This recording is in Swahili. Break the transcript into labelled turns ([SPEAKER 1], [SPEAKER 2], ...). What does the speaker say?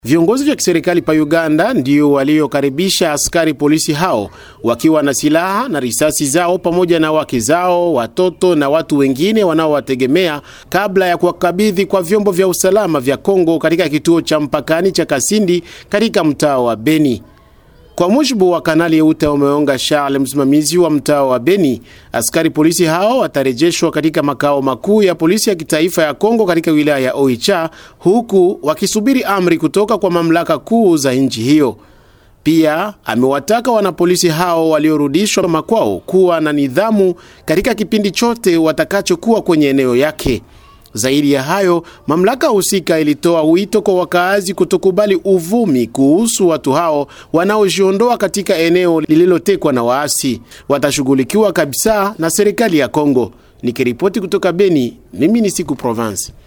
[SPEAKER 1] Viongozi vya kiserikali pa Uganda ndio waliokaribisha askari polisi hao wakiwa na silaha na risasi zao pamoja na wake zao, watoto na watu wengine wanaowategemea kabla ya kuwakabidhi kwa vyombo vya usalama vya Kongo katika kituo cha mpakani cha Kasindi katika mtaa wa Beni. Kwa mujibu wa Kanali Euta Umeonga Charles, msimamizi wa mtaa wa Beni, askari polisi hao watarejeshwa katika makao makuu ya polisi ya kitaifa ya Kongo katika wilaya ya Oicha, huku wakisubiri amri kutoka kwa mamlaka kuu za nchi hiyo. Pia amewataka wanapolisi hao waliorudishwa makwao kuwa na nidhamu katika kipindi chote watakachokuwa kwenye eneo yake. Zaidi ya hayo, mamlaka husika ilitoa wito kwa wakaazi kutokubali uvumi kuhusu watu hao wanaojiondoa katika eneo lililotekwa na waasi. Watashughulikiwa kabisa na serikali ya Kongo. Nikiripoti kutoka Beni, mimi ni Siku Province.